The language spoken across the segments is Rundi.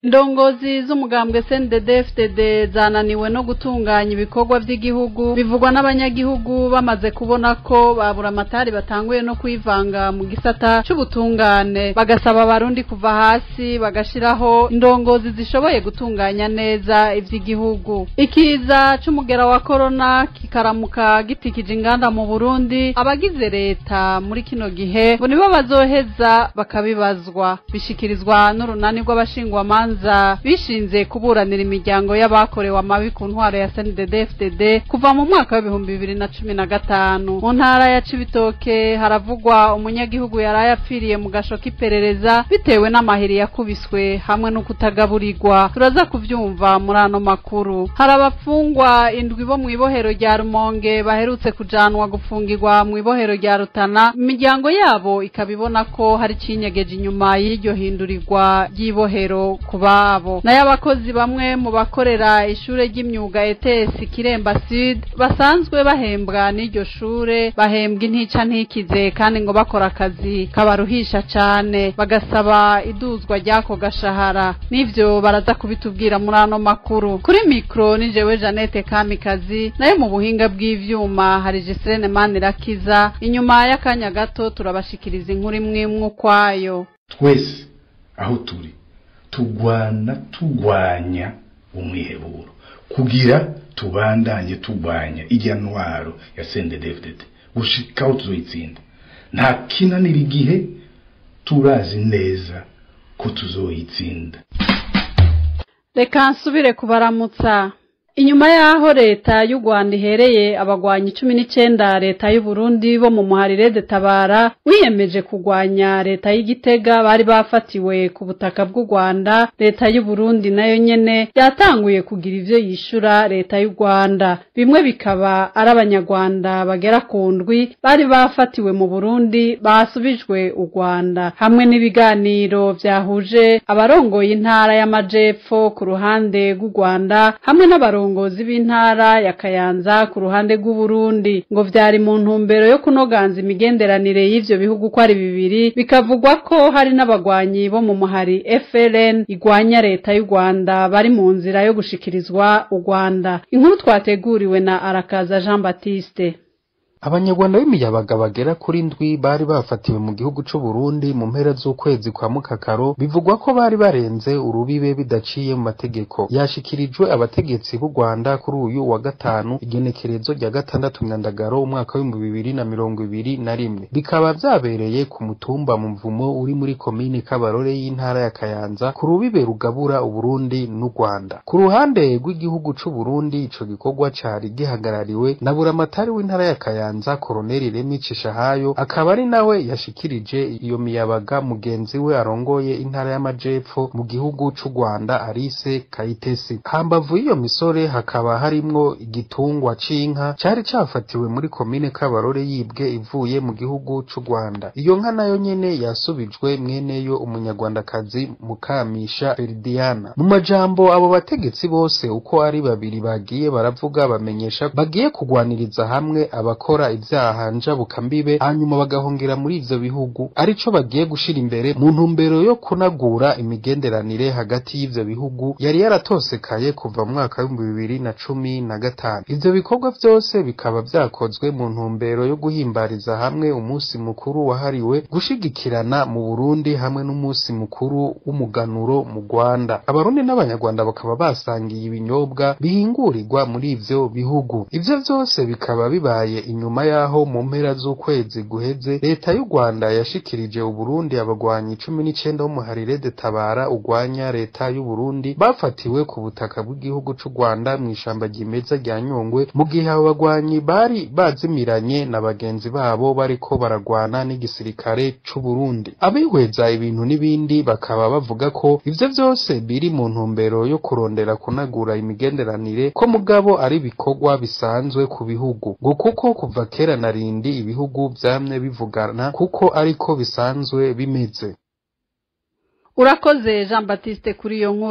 indongozi z'umugambwe CNDD-FDD zananiwe no gutunganya ibikorwa vy'igihugu bivugwa n'abanyagihugu bamaze kubona ko babura amatari batanguye no kwivanga mu gisata c'ubutungane bagasaba abarundi kuva hasi bagashiraho indongozi zishoboye gutunganya neza ivy'igihugu ikiza c'umugera wa korona kikaramuka gitikije inganda mu Burundi abagize leta muri kino gihe ngo nibo bazoheza bakabibazwa bishikirizwa n'urunani rw'abashingwamanza bishinze kuburanira imiryango y'abakorewe amabi ku ntwaro ya CNDD-FDD kuva mu mwaka w'ibihumbi bibiri na cumi na gatanu mu ntara ya Cibitoke haravugwa umunyagihugu yaraye apfiriye mu gasho k'iperereza bitewe n'amahiri yakubiswe hamwe no kutagaburirwa turaza kuvyumva muri ano makuru hari abapfungwa indwi bo mw'ibohero rya Rumonge baherutse kujanwa gufungirwa mw'ibohero rya Rutana imiryango yabo ikaba ibona ko hari cinyegeje inyuma y'iryo hindurirwa ry'ibohero ku babo nayo abakozi bamwe mu bakorera ishure ry'imyuga ETS Kiremba Sud basanzwe bahembwa n'iryo shure bahembwa intica ntikize kandi ngo bakora akazi kabaruhisha cane bagasaba iduzwa ry'ako gashahara n'ivyo baraza kubitubwira muri ano makuru kuri mikro ni jewe Janete Kamikazi nayo mu buhinga bw'ivyuma hari Jesrene Manirakiza inyuma y'akanya gato turabashikiriza inkuru imwe imwe ukwayo twese aho turi tugwana tugwanya umwiheburo kugira tubandanye tugwanya irya ntwaro ya CNDD-FDD gushika aho tuzoyitsinda nta kinanira igihe turazi neza ko tuzoyitsinda reka nsubire kubaramutsa inyuma y'aho leta y'u rwanda ihereye abagwanyi cumi n'icenda leta y'u burundi bo mu muharire de tabara wiyemeje kugwanya leta y'igitega bari bafatiwe ku butaka bw'u rwanda leta y'u burundi nayo nyene yatanguye kugira ivyo yishura leta y'u rwanda bimwe bikaba ari abanyarwanda bagera ku ndwi bari bafatiwe mu burundi basubijwe u rwanda hamwe n'ibiganiro vyahuje abarongoye intara y'amajepfo ku ruhande rw'u rwanda hamwe n'abarongoye abarongozi b'intara ya Kayanza ku ruhande rw'Uburundi ngo vyari mu ntumbero yo kunoganza imigenderanire y'ivyo bihugu ko ari bibiri bikavugwa ko hari n'abagwanyi bo mu muhari FLN igwanya leta y'u Rwanda bari mu nzira yo gushikirizwa u Rwanda inkuru twateguriwe na Arakaza Jean Baptiste abanyarwanda b'imiyabaga bagera kuri ndwi bari bafatiwe mu gihugu c'u Burundi mu mpera z'ukwezi kwa mukakaro bivugwa ko bari barenze urubibe bidaciye mu mategeko yashikirijwe abategetsi b'u Rwanda kuri uyu wa gatanu igenekerezo rya gatandatu myandagaro umwaka w'ibihumbi bibiri na mirongo ibiri na rimwe bikaba vyabereye ku mutumba mu mvumo uri muri komine Kabarore y'intara ya Kayanza ku rubibe rugabura Uburundi n'u Rwanda ku ruhande rw'igihugu c'u Burundi ico gikorwa cari gihagarariwe na buramatari w'intara ya Kayanza Kayanza Koroneli Remi Cishahayo akaba ari nawe yashikirije iyo miyabaga mugenzi we arongoye intara y'amajepfo mu gihugu c'u Rwanda Arise Kayitesi hambavu y'iyo misore hakaba harimwo igitungwa c'inka cari cafatiwe muri komine Kabarore yibwe ivuye mu gihugu c'u Rwanda iyo nka nayo nyene yasubijwe mweneyo umunyarwandakazi Mukamisha Feridiana mu majambo abo bategetsi bose uko ari babiri bagiye baravuga bamenyesha bagiye kugwaniriza hamwe abakora ivyaha njabukambibe hanyuma bagahungira muri ivyo bihugu arico bagiye gushira imbere mu ntumbero yo kunagura imigenderanire hagati y'ivyo bihugu yari yaratosekaye kuva mu mwaka w'ibihumbi bibiri na cumi na gatanu ivyo bikorwa vyose bikaba vyakozwe mu ntumbero yo guhimbariza hamwe umunsi mukuru wahariwe gushigikirana mu Burundi hamwe n'umunsi mukuru w'umuganuro mu Rwanda abarundi n'abanyarwanda bakaba basangiye ibinyobwa bihingurirwa muri ivyo bihugu ivyo vyose bikaba bibaye inyuma yaho mu mpera z'ukwezi guheze leta y'u Rwanda yashikirije Uburundi abagwanyi cumi n'icenda b'umuharire de tabara ugwanya leta y'u Burundi bafatiwe ku butaka bw'igihugu c'u Rwanda mw'ishamba ryimeza rya Nyungwe mu gihe abo bagwanyi bari bazimiranye na bagenzi babo bariko baragwana n'igisirikare c'u Burundi abihweza ibintu n'ibindi bakaba bavuga ko ivyo vyose biri mu ntumbero yo kurondera kunagura imigenderanire ko mugabo ari ibikorwa bisanzwe ku bihugu ngo kuko kuva kera na rindi ibihugu vyamye bivugana kuko ariko bisanzwe bimeze urakoze jean batiste kuri iyo nkuru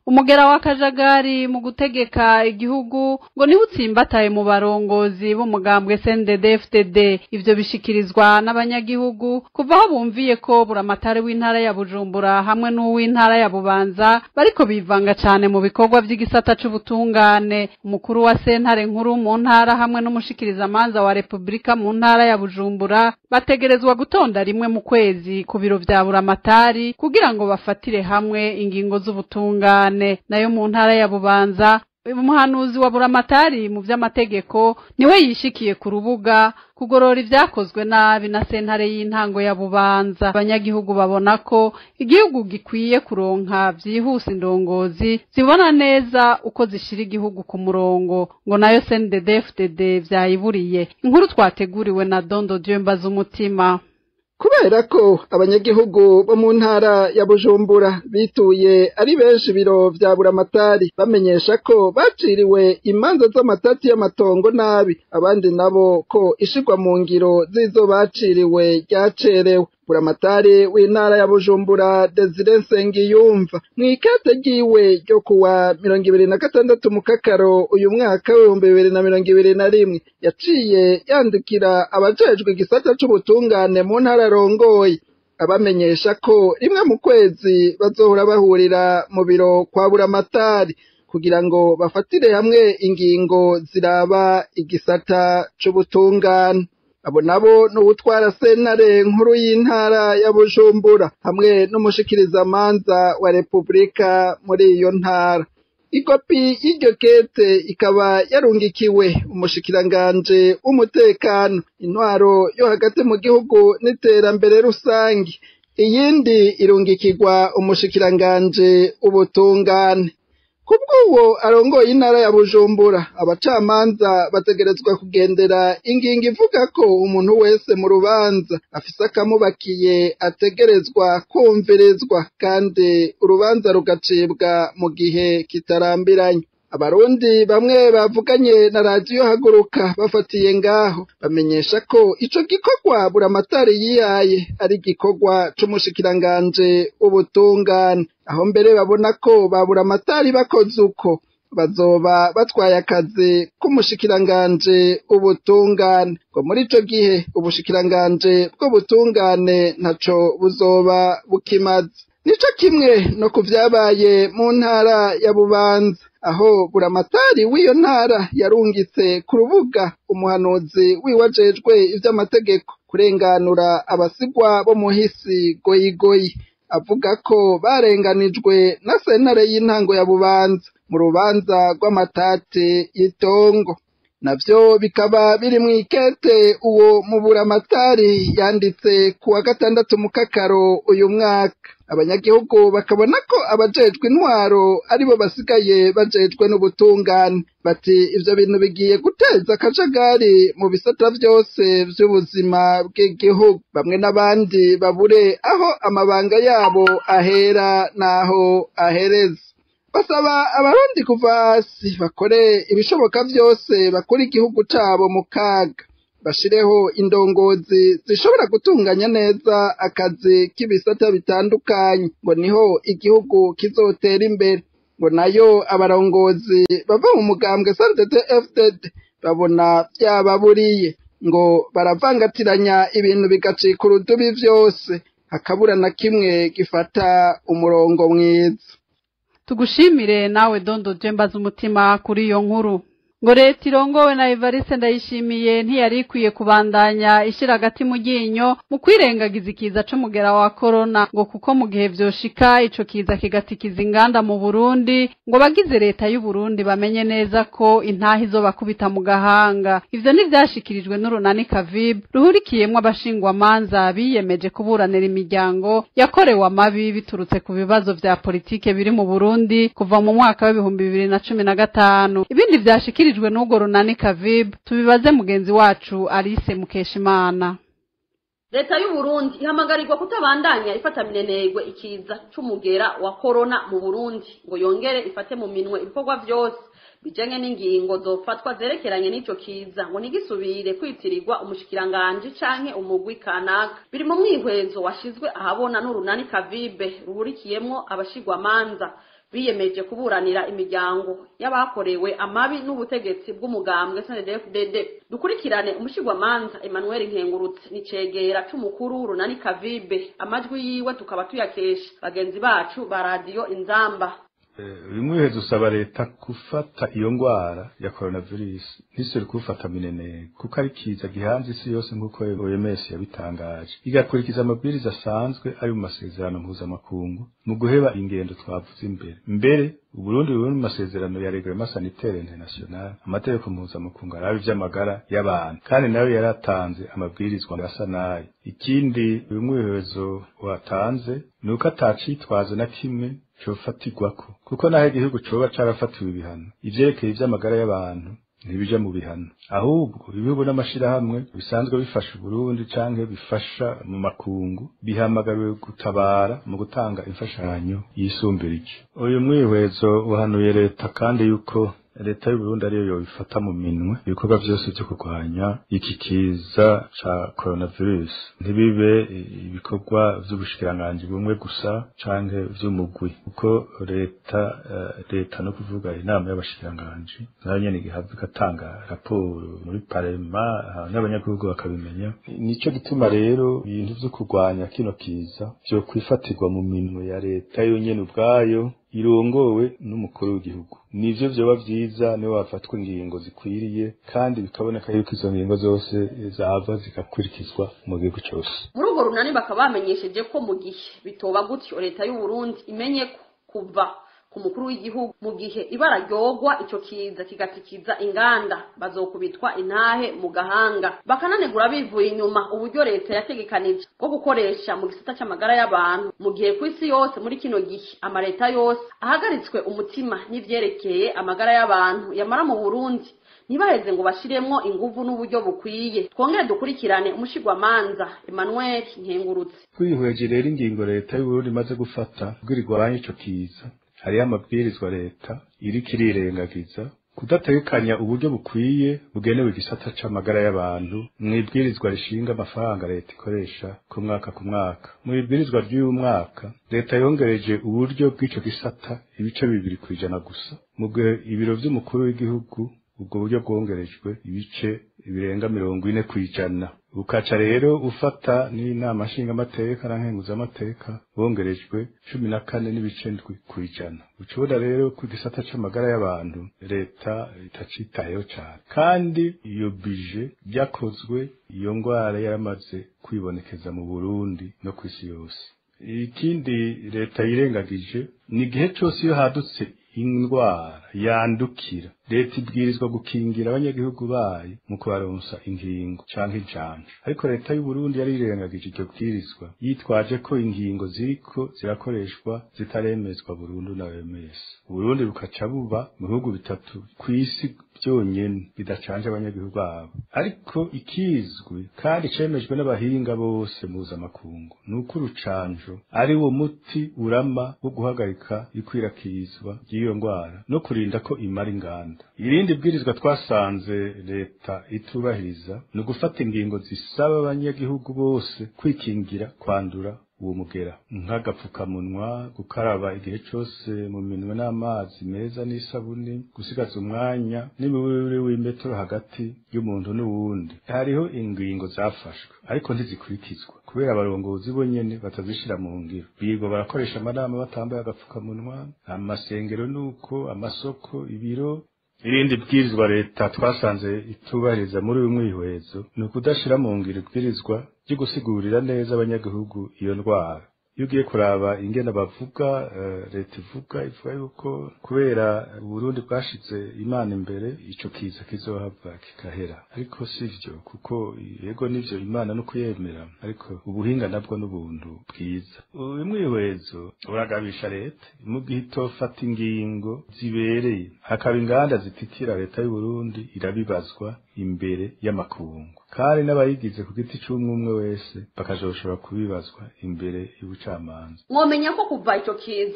umugera w'akajagari mu gutegeka igihugu ngo niwe utsimbataye mu barongozi b'umugambwe CNDD-FDD ivyo bishikirizwa n'abanyagihugu kuva aho bumviye ko buramatari w'intara ya Bujumbura hamwe n'uw'intara ya Bubanza bariko bivanga cane mu bikorwa vy'igisata c'ubutungane umukuru wa sentare nkuru mu ntara hamwe n'umushikirizamanza wa Republika mu ntara ya Bujumbura bategerezwa gutonda rimwe mu kwezi ku biro vya buramatari kugira ngo bafatire hamwe ingingo z'ubutungane nayo mu ntara ya Bubanza umuhanuzi wa buramatari mu vy'amategeko niwe yishikiye ku rubuga kugorora ivyakozwe nabi na sentare y'intango ya bubanza abanyagihugu babona ko igihugu gikwiye kuronka vyihuse indongozi zibona neza uko zishira igihugu ku murongo ngo nayo CNDD-FDD vyayiburiye inkuru twateguriwe na Dondo Dieu Mbazumutima kubera ko abanyagihugu bo mu ntara ya bujumbura bituye ari benshi biro vya buramatari bamenyesha ko baciriwe imanza z'amatati y'amatongo nabi abandi nabo ko ishirwa mu ngiro z'izo baciriwe ryacerewe buramatari w'intara ya bujumbura desire nsengiyumva mw'ikete ryiwe ryo kuwa mirongo ibiri na gatandatu mu kakaro uyu mwaka w'ibihumbi bibiri na mirongo ibiri na rimwe yaciye yandikira abajejwe igisata c'ubutungane mu ntara arongoye abamenyesha ko rimwe mu kwezi bazohora bahurira mu biro kwa buramatari kugira ngo bafatire hamwe ingingo ziraba igisata c'ubutungane abo nabo n'uwutwara sentare nkuru y'intara ya bujumbura hamwe n'umushikirizamanza wa repubulika muri iyo ntara ikopi y'iryo kete ikaba yarungikiwe umushikiranganje w'umutekano intwaro yo hagati mu gihugu n'iterambere rusange iyindi irungikirwa umushikiranganje w'ubutungane kubw'uwo arongoye intara ya bujumbura abacamanza bategerezwa kugendera ingingo ivuga ko umuntu wese mu rubanza afise akamubakiye ategerezwa kumvirizwa kandi urubanza rugacibwa mu gihe kitarambiranye abarundi bamwe bavuganye na radiyo haguruka bafatiye ngaho bamenyesha ko ico gikorwa buramatari yihaye ari igikorwa c'umushikiranganje w'ubutungane aho mbere babona ko ba buramatari bakoze uko bazoba batwaye akazi k'umushikiranganje w'ubutungane ngo muri ico gihe ubushikiranganje bw'ubutungane ntaco buzoba bukimaze nico kimwe no ku vyabaye mu ntara ya bubanza aho buramatari w'iyo ntara yarungitse ku rubuga umuhanuzi wiwajejwe ivy'amategeko kurenganura abasigwa bo muhisi goyigoyi avuga ko barenganijwe na sentare y'intango ya bubanza mu rubanza rw'amatate y'itongo navyo bikaba biri mw'ikete uwo mu buramatari yanditse ku wa gatandatu mu kakaro uyu mwaka abanyagihugu bakabona ko abajejwe intwaro aribo basigaye bajejwe n'ubutungane bati ivyo bintu bigiye guteza akajagari mu bisata vyose vy'ubuzima bw'igihugu bamwe n'abandi babure aho amabanga yabo ahera n'aho ahereza basaba abarundi kuva hasi bakore ibishoboka vyose bakora igihugu cabo mu kaga bashireho indongozi zishobora gutunganya neza akazi k'ibisata bitandukanye ngo niho igihugu kizotera imbere ngo nayo abarongozi bava mu mugambwe santete fdd babona vyababuriye ngo baravangatiranya ibintu bigacika urudubi vyose hakabura na kimwe gifata umurongo mwiza tugushimire nawe dondo jembaza umutima kuri iyo nkuru ngo leta irongowe na evariste ndayishimiye ntiyari ikwiye kubandanya ishyira agati mu ryinyo mu kwirengagiza ikiza c'umugera wa korona ngo kuko mu gihe vyoshika ico kiza kigatikiza inganda mu burundi ngo bagize leta y'uburundi bamenye neza ko intaha izobakubita mu gahanga ivyo ntivyashikirijwe n'urunani kavibu ruhurikiyemwo abashingwamanza biyemeje kuburanira imiryango yakorewe amabi biturutse ku bibazo vya politike biri mu burundi kuva mu mwaka w'ibihumbi bibiri na cumi na gatanu ibindi vyashikirijwe tubwirijwe n'ubwo runani kavibu tubibaze mugenzi wacu alice mukeshimana leta y'uburundi ihamagarirwa kutabandanya ifata minenegwe ikiza c'umugera wa korona mu burundi ngo yongere ifate mu minwe ibikorwa vyose bijanye n'ingingo zofatwa zerekeranye n'ico kiza ngo ntigisubire kwitirirwa umushikiranganji canke umugwi kanaka biri mu mwihwezo washizwe ahabona n'urunani kavibe ruhurikiyemwo abashigwamanza biyemeje kuburanira imiryango y'abakorewe amabi n'ubutegetsi bw'umugambwe SNDD-FDD dukurikirane umushigwamanza Emmanuel Nkengurutse nicegera c'umukuru runani Kavibe amajwi yiwe tukaba tuyakesha bagenzi bacu ba radio Inzamba bimwe uheze usaba leta gufata iyo ngwara ya coronavirus ntisore kufata minene kuko ari kiza gihanze isi yose nk'uko OMS yabitangaje igakurikiza amabwiriza asanzwe ari mu masezerano mpuzamakungu mu guheba ingendo twavuze imbere mbere Uburundi buri mu masezerano ya Reglement Sanitaire International amategeko mpuzamakungu arabi vy'amagara y'abantu kandi nayo yaratanze amabwirizwa asa nayo ikindi umwihezo watanze ni uko atacitwazo na kimwe cofatirwako kuko naho igihugu coba carafatiwe ibihano ivyerekeye ivy'amagara y'abantu ntibija mu bihano ahubwo ibihugu n'amashirahamwe bisanzwe bifasha Burundi canke bifasha mu makungu bihamagariwe gutabara mu gutanga imfashanyo yisumbirije uyu mwihwezo uhanuye leta kandi yuko leta y'u Burundi ariyo yobifata mu minwe ibikorwa vyose vyo kurwanya iki kiza ca coronavirus ntibibe ibikorwa vy'ubushikiranganji bumwe gusa canke vy'umugwi kuko leta uh, leta no kuvuga inama y'abashikiranganji nayo nyene igihabwa igatanga raporo muri parema n'abanyagihugu bakabimenya nico gituma rero ibintu vyo kurwanya kino kiza vyo kwifatirwa mu minwe ya leta yonyene ubwayo irongowe n'umukuru w'igihugu nivyo vyoba vyiza niwe wafatwa ingingo zikwiriye kandi bikaboneka yuko izo ngingo zose zava zigakurikizwa mu gihugu cose muri urwo runani bakaba bamenyesheje ko mu gihe bitoba gutyo leta y'u Burundi imenye ko kuva ku mukuru w'igihugu mu gihe ibara ryogwa ico kiza kigatikiza inganda bazokubitwa intahe mu gahanga bakananegura bivuye inyuma uburyo leta yategekanije bwo gukoresha mu gisata c'amagara y'abantu mu gihe ku isi yose muri kino gihe amaleta yose ahagaritswe umutima n'ivyerekeye amagara y'abantu yamara mu Burundi ntibaheze ngo bashiremwo inguvu n'uburyo bukwiye twongere dukurikirane umushigwamanza Emmanuel Nkengurutse twihweje rero ingingo leta y'u Burundi imaze gufata kugira igwanye ico kiza hariyo amabwirizwa leta iriko irirengagiza kudategekanya uburyo bukwiye bugenewe igisata c'amagara y'abantu mw'ibwirizwa rishinga amafaranga leta ikoresha ku mwaka ku mwaka mu ibwirizwa ry'uyu mwaka leta yongereje uburyo bw'ico gisata ibice bibiri kw'ijana gusa mu gihe ibiro vy'umukuru w'igihugu ubwo buryo bwongerejwe ibice birenga mirongo ine kw'ijana ukaca rero ufata n'inama nshingamateka na nkenguzamateka bongerejwe cumi na kane n'ibice ndwi kw'ijana ucubona rero ku gisata c'amagara y'abantu leta itacitayeho cane kandi iyo bije byakozwe iyo ngwara yaramaze kwibonekeza mu burundi no kw'isi yose ikindi leta yirengagije ni igihe cose iyo hadutse indwara yandukira leta ibwirizwa gukingira abanyagihugu bayo mu kubaronsa ingingo canke incanco ariko leta y'u Burundi yari irengagije iryo bwirizwa yitwaje ko ingingo ziriko zirakoreshwa zitaremezwa burundu na OMS Burundi bukaca buba mu bihugu bitatu kw'isi byonyene bidacanje abanyagihugu babo ariko ikizwi kandi cemejwe n'abahinga bose mpuzamakungu ni uko urucanjo ari wo muti urama wo guhagarika ikwirakizwa ry'iyo ngwara no kurinda ko imara inganda irindi bwirizwa twasanze leta itubahiriza ni ugufata ingingo zisaba abanyagihugu bose kwikingira kwandura uwo mugera nk'agapfukamunwa gukaraba igihe cose mu minwe n'amazi meza n'isabuni gusigaza umwanya n'imiburire w'imetero hagati y'umuntu n'uwundi hariho ingingo zafashwe ariko ntizikurikizwa kubera abarongozi bo nyene batazishira mu ngiro birirwa barakoresha amanama batambaye agapfukamunwa amasengero nuko amasoko ibiro irindi bwirizwa leta twasanze itubahiriza muri uyu mwihwezo ni ukudashira mu ngiro ibwirizwa ryo gusigurira neza abanyagihugu iyo ndwara iyo ugiye kuraba ingene bavuga leta ivuga ivuga yuko kubera uburundi bwashize imana imbere ico kiza kizohava kigahera ariko sivyo kuko yego nivyo imana no kuyemera ariko ubuhinga nabwo n'ubuntu bwiza uyu mwihwezo uragabisha leta mu gihe itofata ingingo zibereye hakaba inganda zititira leta y'uburundi irabibazwa imbere y'amakungu kandi n'abayigize ku giti c'umwe umwe wese bakazoshobora kubibazwa imbere y'ubucamanza mwomenya ko kuva ico kiza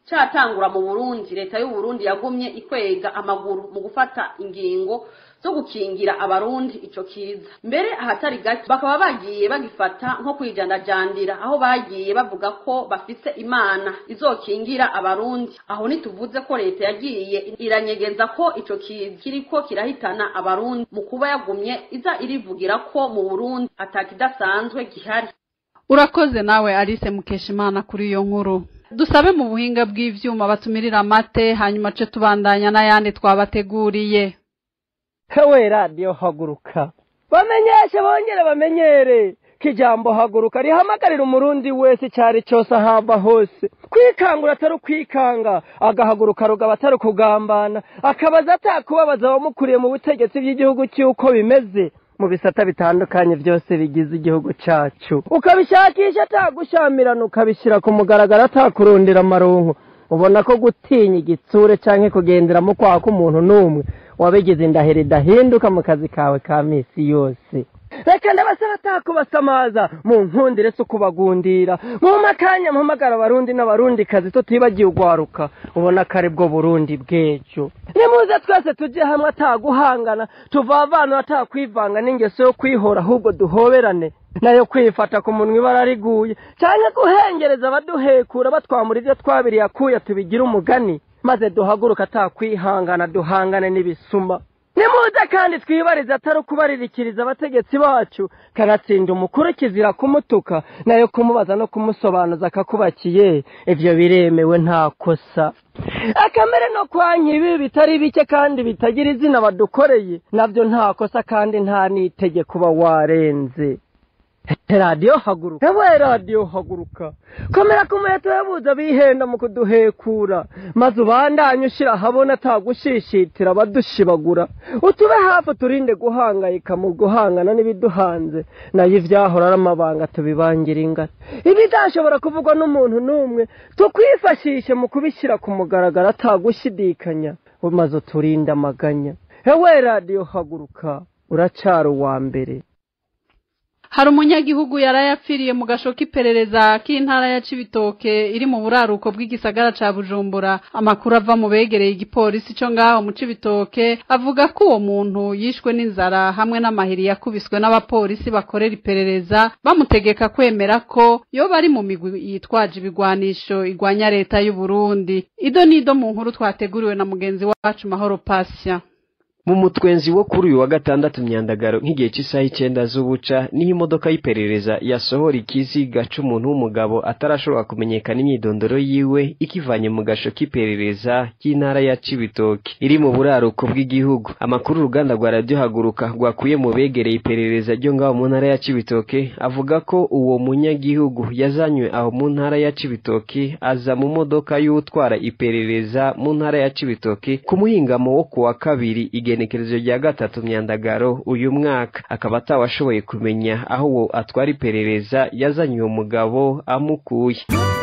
catangura mu burundi leta y'uburundi yagumye ikwega amaguru mu gufata ingingo zo gukingira abarundi ico kiza mbere ahatari gake bakaba bagiye bagifata nko kwijandajandira aho bagiye bavuga ko bafise imana izokingira abarundi aho ntituvuze ko leta yagiye iranyegeza ko ico kiza kiriko kirahitana abarundi mu kuba yagumye iza irivugira ko mu burundi atakidasanzwe gihari urakoze nawe alice mukeshimana kuri iyo nkuru dusabe mu buhinga bw'ivyuma batumirira amate hanyuma ce tubandanya n'ayandi twabateguriye hewe radiyo haguruka bamenyeshe bongere bamenyere ko ijambo haguruka rihamagarira umurundi wese icyari cyose ahava hose kwikangura atari ukwikanga agahaguruka rugaba atari ukugambana akabaza atakubabaza abamukuriye mu butegetsi bw'igihugu cy'uko bimeze mu bisata bitandukanye byose bigize igihugu cyacu ukabishakisha atagushamirana ukabishyira ku mugaragaro atakurundira amaronko ubona ko gutinya igitsure cyangwa kugenderamo kwaha k'umuntu n'umwe wabigize indahiro idahinduka mu kazi kawe ka minsi yose reka ndabasaba atakubasamaza mu nkundire si ukubagundira mu makanya mpamagara abarundi n'abarundi kazi tutibagiye ugwaruka ubona ko ari bwo burundi bw'ejo nimuze twese tujye hamwe ataguhangana tuvavanura atakwivanga n'ingeso yo kwihora ahubwo duhoberane nayo kwifata ku munwa ibara riguye cyangwa guhengereza abaduhekura batwamura ibyo twabiriye akuya tubigira umugani maze duhaguruka atakwihangana duhangane n'ibisuma nimuze kandi twibarize atari ukubaririkiriza abategetsi bacu kanatsinda umukuru kizira kumutuka nayo kumubaza no kumusobanuza akakubakiye ibyo biremewe nta kosa akamere no kwanya ibi bitari bike kandi bitagira izina badukoreye nabyo nta kosa kandi nta n'itegeko uba warenze radiyo haguruka ewe radiyo haguruka komera ku muheto yabuze bihenda mu kuduhekura maze ubandanye ushyira ahabona atagushishitira abadushibagura utube hafi turinde guhangayika mu guhangana n'ibiduhanze nayo ibyahora ari amabanga tubibangira ingata ibidashobora kuvugwa n'umuntu n'umwe tukwifashishe mu kubishyira ku mugaragaro atagushidikanya maze uturinde amaganya ewe radiyo haguruka uracara uwa mbere hari umunyagihugu yarayapfiriye mu gasho k'iperereza k'intara ya cibitoke iri mu buraruko bw'igisagara ca bujumbura amakuru ava mu begereye igipolisi co ngaho mu cibitoke avuga ko uwo muntu yishwe n'inzara hamwe n'amahiri yakubiswe n'abapolisi bakorera iperereza bamutegeka kwemera ko yoba ari mu migwi yitwaje ibigwanisho igwanya leta y'u Burundi ido nido mu nkuru twateguriwe na mugenzi wacu mahoro pasya mu mutwenzi wo kuri uyu wa gatandatu myandagaro nk'igihe cy'isaha icyenda z'ubuca niho imodoka y'iperereza yasohora ikiziga c'umuntu w'umugabo atarashobora kumenyekana imyidondoro yiwe ikivanye mu gasho k'iperereza y'intara ya cibitoke iri mu buraruko bw'igihugu amakuru uruganda rwa radiyo haguruka rwakuye mu begereye iperereza ryo ngaho mu ntara ya cibitoke avuga ko uwo munyagihugu yazanywe aho mu ntara ya cibitoke aza mu modoka y'utwara iperereza mu ntara ya cibitoke ku muhingamo wo ku wa kabiri igenekerezo rya gatatu myandagaro uyu mwaka akaba atawashoboye kumenya aho uwo atwara iperereza yazanye uwo mugabo amukuye